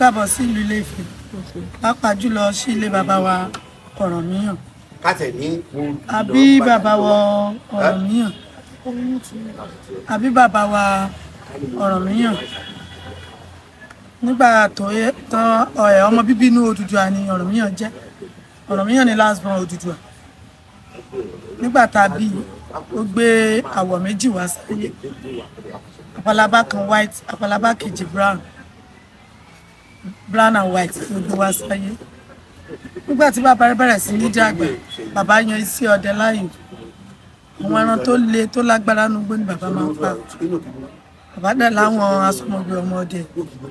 káàbọ̀ sí ìlú Ilé-Ifẹ̀ pàápàá jùlọ sí ilé bàbá wa Ọ̀rànmíyàn kátẹ̀ ní. àbí bàbá wa Ọ̀rànmíyàn àbí bàbá wa Ọ̀rànmíyàn nígbà tó yẹ tán ẹ̀ ọmọ bíbí inú Odùduwà ni Ọ̀rànmíyàn jẹ́ Ọ̀rànmíyàn ni last born Odùduwà nígbà tá a bí i, ó gbé àwọ̀ méjì wá sáyé àpàlàbá kan white àpàlàbá kejì brown brown and white ló gbé wá sáyé nígbà tí bàbá rẹ̀ bẹ̀rẹ̀ sí ní dàgbà bàbá yan iṣẹ́ ọdẹ láàyò àwọn ẹran tó le tó lágbára nugbó ni bàbá máa ń pa bàbá dẹ̀ láwọn asọmọgbé ọmọdé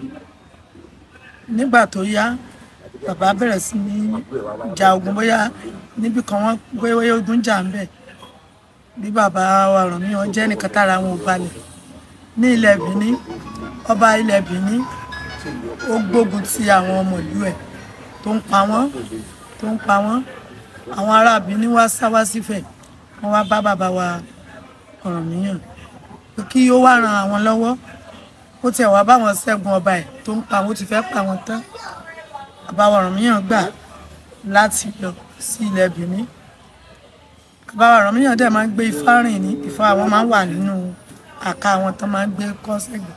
nígbà tó yá bàbá bẹ̀rẹ̀ sí ní ja ogun bóyá níbi kan wọ́n bóyá ogun jà ń bẹ̀ bí bàbá wa Ọ̀rànmíyàn jẹ́ nìkan tára wọn ò balẹ̀ ní ilẹ̀ Benin ọba ilẹ̀ Benin ó gbógun ti àwọn ọmọ ìlú ẹ̀ tó ń pa wọ́n tó ń pa wọ́n àwọn ará Benin wá sá wá sífẹ̀ wọ́n wá bá bàbá wa Ọ̀rànmíyàn pé kí ó wá ran àwọn lọ́wọ́ ó tiẹ̀ wá báwọn ṣẹ́gun ọba ẹ̀ tó ń pa wọ́n ó ti fẹ́ pa wọ́n tán bàbá wa Ọ̀rànmíyàn gbà láti lọ sí ilẹ̀ Benin bàbá wa Ọ̀rànmíyàn dẹ̀ máa ń gbé ifá rìn ní ifá àwọn máa ń wà nínú àká àwọn tó máa ń gbé kọ́ sẹ́gbẹ̀ẹ́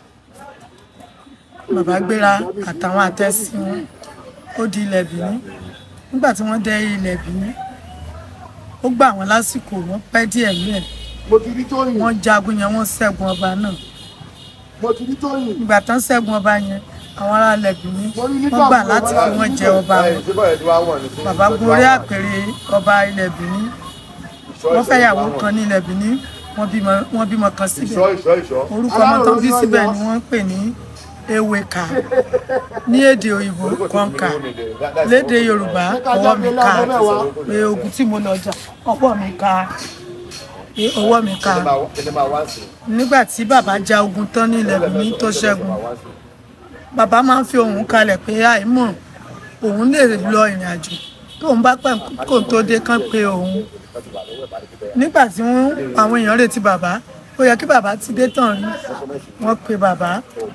bàbá gbéra àtàwọn àtẹ́sí wọn ó di ilẹ̀ Benin nígbà tí wọ́n dé ilẹ̀ Benin ó gbà wọ́n lásìkò wọ́n pẹ́ díẹ̀ nílẹ̀ mo ti rí tóyìn wọ́n jagun yẹn wọ́n ṣẹ́gun ọba náà mo ti rí tóyìn. ìgbà tán ṣẹ́gun ọba yẹn àwọn ará ilẹ̀ Benin wọ́n gbà láti fi wọ́n jẹ ọba wọn bàbá gorí àpèrè ọba ilẹ̀ Benin wọ́n fẹ́ yàwó kan ní ilẹ̀ Benin wọ́n bímọ wọ́n bímọ kan síbẹ̀ ìṣọ́ ìṣọ́ ìṣọ́. orúkọ ọmọ tán bí síbẹ̀ ni wọ́n ń pè ní ewéka ní èdè òyìnbó kọ́ńkà lédè yorùbá ọwọ́ mi ká pé ogun tí mo lọ jà ọwọ́ mi ká pé ọwọ́ mi ká ẹni máa wá sí. nígbà tí bàbá ja ogun tán ní ilẹ̀ Benin tó ṣẹ́gun bàbá máa ń fi ohùn kalẹ̀ pé àìmọ̀ òun lè lọ ìrìn àjò tóun bá pẹ̀ kó tó dé kán pé òun nígbà tí wọ́n àwọn èèyàn retí bàbá ó yẹ kí bàbá ti dé tán rí wọ́n pe bàbá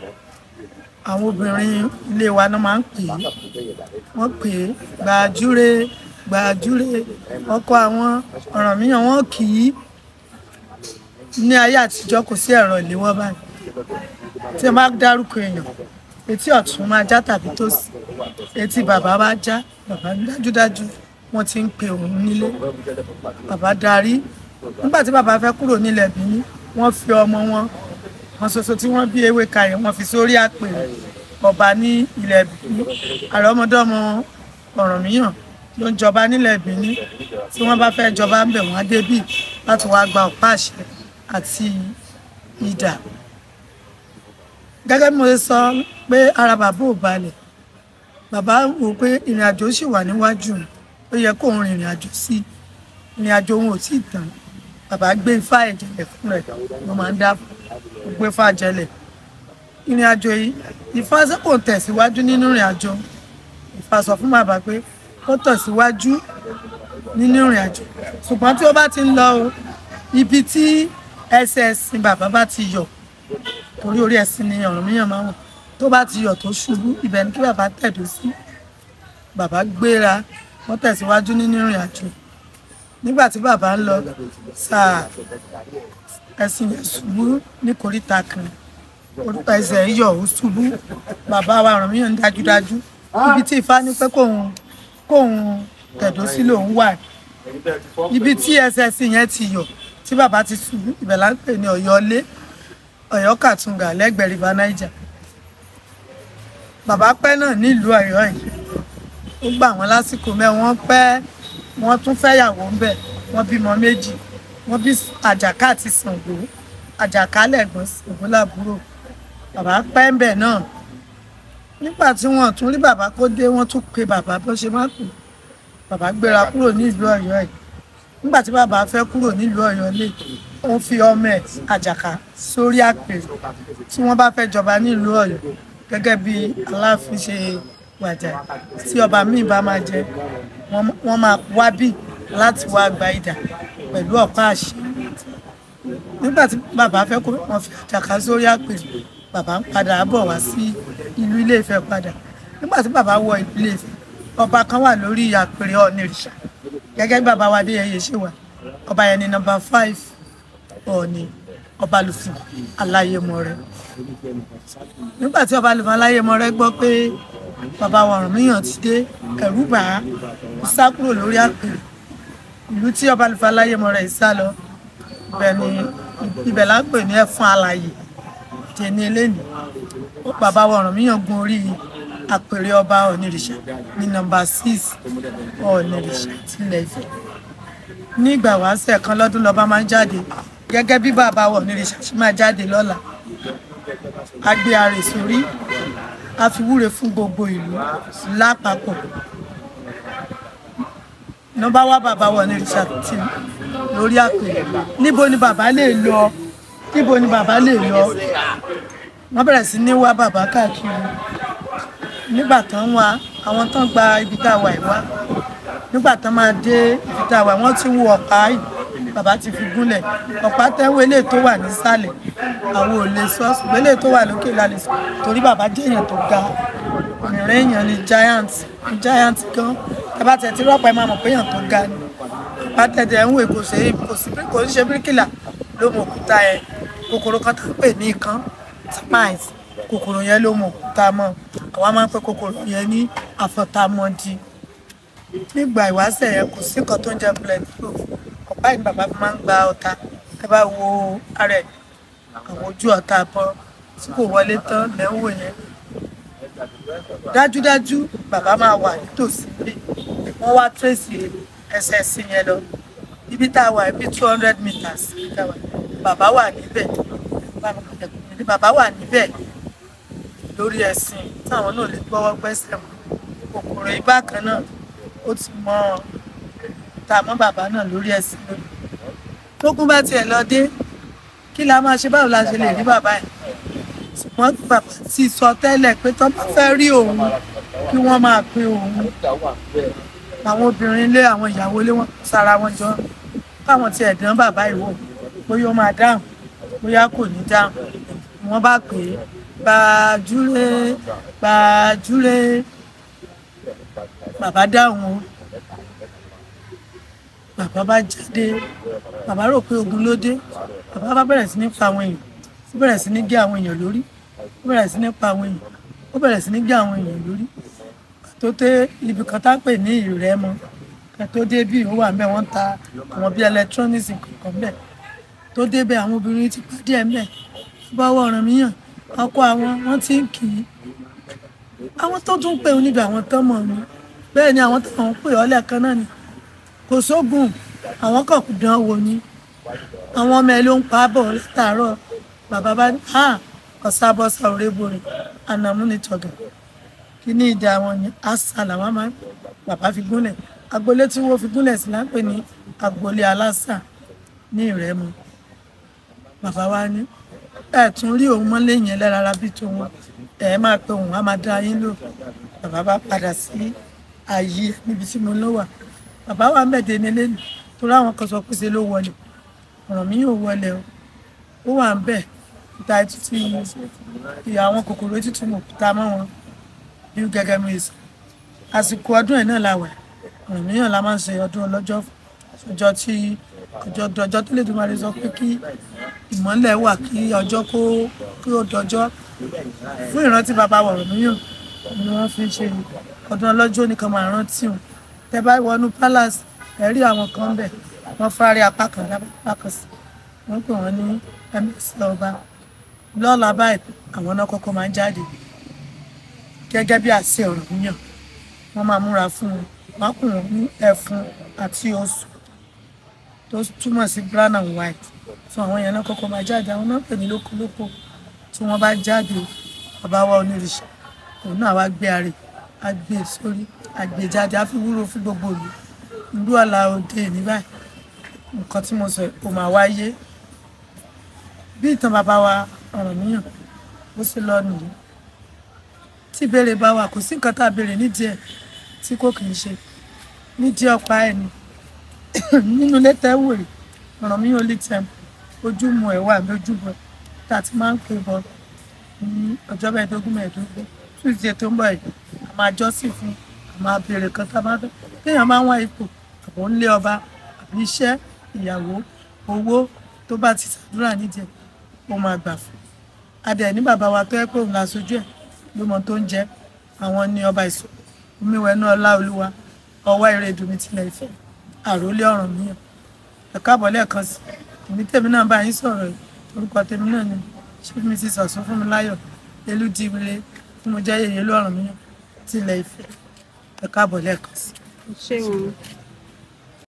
àwọn obìnrin ilé wa náà máa ń pè é wọ́n pè é gbàjúre gbàjúre ọkọ àwọn Ọ̀rànmíyàn wọ́n kì í ní ayé àtijọ́ kò sí ẹ̀rọ ìléwọ́ báyìí tí ẹ bá dárúkọ èèyàn etí ọ̀tún máa já tàbí tòsì etí bàbá bá já bàbá dájúdájú wọ́n ti ń pe òun nílé bàbá darí nígbà tí bàbá fẹ́ kúrò nílẹ̀ Benin wọ́n fi ọmọ wọn wọn ṣoṣo tí wọ́n bí ewé kayẹ wọ́n fi sórí àpèrè ọba ní ilẹ̀ Benin àrọ́mọdọ́mọ Ọ̀rànmíyàn ló ń jọba nílẹ̀ Benin tí wọ́n bá fẹ́ jọba ń bẹ̀ wọ́n á débì láti wá gba ọ̀pá àṣẹ àti idà gẹ́gẹ́ bí mo ṣe sọ pé ara bàbá ò balẹ̀ bàbá wò pé ìrìn àjò ṣì wà níwájú òun ó yẹ kóun rìnrìn àjò sí ìrìn àjò òun ò tí ì tán bàbá gbé ifá ẹ̀jẹ̀lẹ̀ fún rẹ̀ ló máa ń dá fún ó gbé ifá jẹlẹ̀ ìrìn àjò yìí ifá ṣe kò tẹ̀síwájú nínú ìrìn àjò ifá sọ fún bàbá pé ó tẹ̀síwájú nínú ìrìn àjò ṣùgbọ́n tí ó bá ti ń lọ o ibi tí ẹsẹ̀ ẹ̀sìn bàbá bá ti yọ torí orí ẹ̀sìn ni Ọ̀rànmíyàn máa ń wọ̀ tó bá ti yọ̀ tó ṣubú ibẹ̀ ni kí bàbá tẹ̀dó sí bàbá gbéra wọ́n tẹ̀síwájú nínú ìrìn àjò nígbà tí bàbá ń lọ sáà ẹ̀sìn yẹn ṣubú ní koríta kan orúkọ ẹsẹ̀ yọ̀ ó ṣubú bàbá wa Ọ̀rànmíyàn dájúdájú ibi tí Ifá ní pé kóun kóun tẹ̀dó sí lòun wà ibi tí ẹsẹ̀ ẹ̀sìn yẹn ti yọ̀ tí bàbá ti ṣubú ibẹ̀ là ń pè ní Ọ̀yọ́lé Ọ̀yọ́ Kàtúngà lẹ́gbẹ̀ẹ́ river Niger bàbá pẹ́ náà nílùú Ọ̀yọ́ yìí ó gbà wọ́n lásìkò mẹ́ wọ́n pẹ́ wọ́n tún fẹ́yàwó ń bẹ̀ wọ́n bímọ méjì wọ́n bí àjàká àti Ṣàngó àjàká lẹ̀gbọ́n Ṣàngó làbúrò bàbá pẹ́ ń bẹ̀ náà nígbà tí wọ́n tún rí bàbá kó dé wọ́n tún pe bàbá bó ṣe má pè bàbá gbéra kúrò nílùú Ọ̀yọ́ yìí nígbà tí bàbá fẹ́ kúrò nílùú Ọ̀yọ́ lè ó fi ọmọ ẹ̀ àjàká sórí àpèrè tí wọ́n bá fẹ́ jọba nílùú Ọ̀yọ́ gẹ́gẹ́ bí Aláàfin ṣe wàjà tí ọba míì bá máa jẹ wọ́n máa wá bí láti wá gba idà pẹ̀lú ọ̀pá àṣẹ nígbà tí bàbá fẹ́ kó wọ́n fi àjàká sórí àpèrè bàbá ń padà bọ̀ wá sí ìlú Ilé-Ifẹ̀ padà nígbà tí bàbá wọ ìpínlẹ̀ Ifẹ̀ ọba kan wà lórí àpèrè ọ̀nìrìṣà gẹ́gẹ́ bí bàbá wa Adéyẹyè ṣe wà ọba yẹn ní nọ́mbà five ọ̀ọ̀ni ọba lùfù aláyémọrẹ nígbà tí ọba lùfù aláyémọrẹ gbọ́ pé bàbá wa Ọ̀rànmíyàn ti dé ẹ̀rù bà á ó sá kúrò lórí àpèrè ìlú tí ọba lùfù aláyémọrẹ yìí sá lọ ibẹ̀ ni ibẹ̀ là ń pè ní ẹ̀fún alàyè tẹ̀ni eléni bàbá wa Ọ̀rànmíyàn gun orí àpèrè ọba ọ̀nìrìṣà ní nọ́mbà six ọ̀nìrìṣà tilẹ̀ Ifẹ̀ ní ìgbà wáṣẹ̀ kan lọ́dún lọ́ba máa ń jáde gẹ́gẹ́ bí bàbá wa ọ̀nìrìṣà ṣe máa jáde lọ́la a gbé arè sórí a fi wúre fún gbogbo ìlú lápapọ̀ nọ́mbà wá bàbá wa ọ̀nìrìṣà ti lórí àpèrè níbo ni bàbá lè lọ níbo ni bàbá lè lọ wọ́n bẹ̀rẹ̀ sí ní wá bàbá káàkiri nígbà tán wá àwọn tán gba ibi tá a wà yìí wá nígbà tán máa dé ibi tá a wà wọ́n ti wo ọ̀pá yìí bàbá ti fi gúnlẹ̀ ọ̀pá tẹ́wọ́ eléyìí tó wà nísàlẹ̀ àwọn ò lè sọ ṣùgbọ́n eléyìí tó wà lókè la lè sọ torí bàbá jẹ́ èèyàn tó ga ìrìn èèyàn ni giant giant gan ẹ bá tẹ̀ tí rọ́pọ̀ ẹ máa mọ̀ pé èèyàn tó ga ni ọ̀pá tẹ̀tẹ̀ ń wò kò sí kò sí kò ń ṣe bíríkìlà ló mọ òkúta ẹ kòkòrò kan tó ń pè ní ikán termites kòkòrò yẹn ló mọ òkúta mọ́ àwa máa ń pè kòkòrò yẹn ní àfọ̀tàmọ́dì nígbà ìwáṣẹ̀ yẹn kò sí nǹkan tó ń jẹ́ bulletproof ọ̀pá yìí bàbá fi máa ń gba ọ̀tá ẹ bá wo ara ẹ̀ àwọn ojú ọ̀tá bọ́ tí kò wọlé tán lẹ́wọ̀ yẹn dájúdájú bàbá máa wà nítòsí bí wọ́n wá tírèsì ẹsẹ̀ sí yẹn lọ ibi tá a wà ibi two hundred meters ibi tá a wà bàbá wà níbẹ̀ bàbá wà níbẹ̀ lórí ẹ̀sìn táwọn náà lè gbọ́wọ́ gbẹ́sẹ̀ mọ́ kòkòrò ibà kan náà ó ti mọ tá a mọ́ bàbá náà lórí ẹ̀sìn lónìí tókun bá tiẹ̀ lọ dé kí la máa ṣe báwo la ṣe lè rí bàbá yìí ṣùgbọ́n bàbá ti sọ tẹ́lẹ̀ pé tó bá fẹ́ rí òun kí wọ́n máa pe òun àwọn obìnrin ilé àwọn ìyàwó ilé wọn sára wọn jọ káwọn tiẹ̀ dán bàbá yìí wò bóyá ó máa dáhùn bóyá kò ní dáhùn wọ́n bá pè é gbàjúre gbàjúre bàbá dáhùn o bàbá bá jáde bàbá rò pé ogun ló dé bàbá bá bẹ̀rẹ̀ sí ní pa àwọn èèyàn ó bẹ̀rẹ̀ sí ní gé àwọn èèyàn lórí ó bẹ̀rẹ̀ sí ní pa àwọn èèyàn ó bẹ̀rẹ̀ sí ní gé àwọn èèyàn lórí tó dé ibi kan tá ń pè ní ìrẹ́mọ tó dé bí ó wà ń bẹ wọ́n ń ta àwọn bíi electronics kankan bẹ́ẹ̀ tó dé bẹ́ẹ̀ àwọn obìnrin ti pàdé ẹ̀ mẹ́ẹ̀ bọ́wọ́ Ọ̀rànmíyàn ọkọ àwọn wọ́n ti ń kì í àwọn tó tún pè níbi àwọn tán mọ̀ ni bẹ́ẹ̀ ni àwọn táwọn ń pè ọ́ lẹ́ẹ̀kan náà ni kò sógun àwọn kan kò dán wò ni àwọn ọmọ ẹ ló ń pa á bọ̀ látàárọ̀ bàbá bá ní à ọ̀sábọ́sà òrébòrè ànàmú ni tọ̀gà kí ní ìdá wọn ni àṣà làwọn máa ń bàbá fi gúnlẹ̀ agboolé tí wọ́n fi gúnlẹ̀ sí lápè ní agboolé aláṣà ní ìrẹ́mu bàbá wa ní ẹ tún rí òun mọ́lé yẹn lẹ́rara bí tòun ẹ máa pe òun á máa dá yín lò bàbá bá padà sí ààyè níbi tí mo lọ wà bàbá wa mẹ́ẹ̀dẹ́ nílé nì torí àwọn kan sọ pé ṣe ló wọlé ọ̀ràn mi yóò wọlé o ó wà ń bẹ̀ ìta títí ìyá àwọn kòkòrò tútù mọ̀ ta mọ́ wọn bí gẹ́gẹ́ mi sọ àsìkò ọdún ẹ̀ náà la wà ọ̀ràn mi yàn la máa ń ṣe ọdún ọlọ́jọ́ ọjọ́ tí ọjọ́ ọjọ́ tó lè dùn máa lè sọ pé kí ìmọ́lẹ̀ wà kí ọjọ́ kó kí ó dọjọ́ fún ìrántí bàbá wọ̀rọ̀ míyàn ni wọ́n fi ń ṣe ọdún ọlọ́jọ́ nìkan máa rántí wọn tẹ bá wọnú palace ẹ rí àwọn kan bẹ̀ wọ́n fárí apá kan lápá kan sí wọ́n pè wọ́n ní ms ọba lọ́la báyìí àwọn náà kọ́kọ́ máa ń jáde gẹ́gẹ́ bí àṣẹ ọ̀rọ̀ míyàn wọ́n máa múra fún wọn wọ́n kùn wọ́n ní ẹ̀fun àti oṣù tó túmọ̀ sí brown and white fún àwọn yẹn náà kọ́kọ́ máa jáde àwọn náà pè ní lókolóko tí wọ́n bá jáde bàbá wa onírìṣà òun náà wá gbé arè á gbé sórí àgbèjáde á fi wúrò fún gbogbo ìlú ìlú ọ̀la òde ní báyìí nǹkan tí mo sọ kò máa wáyé bí ìtàn bàbá wa Ọ̀rànmíyàn bó ṣe lọ nìyí tí ìbéèrè bá wà kò sí nǹkan tá a béèrè nídìí ẹ̀ tí kò kì í ṣe nídìí ọ̀pá ẹ̀ ni nínú ilé tẹ́wòrì Ọ̀rànmíyàn lè tẹ̀ ojúmọ̀ ẹ̀ wà lójúbọ̀ tá a ti máa ń pè bọ̀ ní ọjọ́ mẹ́ẹ̀ẹ́dógún mẹ́ẹ̀ẹ́dógún tuesday tó ń bọ̀ yìí a máa jọ́sìn fún a máa béèrè kan tá a bá fẹ́ téèyàn bá ń wá ipò àbò ń lé ọba àbí iṣẹ́ ìyàwó owó tó bá ti ṣàdúrà nídìí ẹ̀ ó máa gbà fún adẹ ní bàbá wa tó yẹ pé òun la sojú ẹ̀ ló mọ tó ń jẹ àwọn ní ọba ìṣó omiwẹ̀nú ọlá olúwa ọwọ́ ìrèdùn mi tilẹ̀ ìfẹ́ àròlé ọ̀ràn mi ẹ káàbọ̀ lẹ́ẹ̀kan sí èmi tèmi náà bá yín sọ̀rọ̀ yìí orúkọ tèmi náà ni chief mrs ọ̀sùn fún mi láyọ̀ elúdíwire tí mo jẹ́ yèyé lọ́rùn mi tilẹ̀ ìfẹ́ ẹ káàbọ̀ lẹ́ẹ̀kan sí. ṣé wọn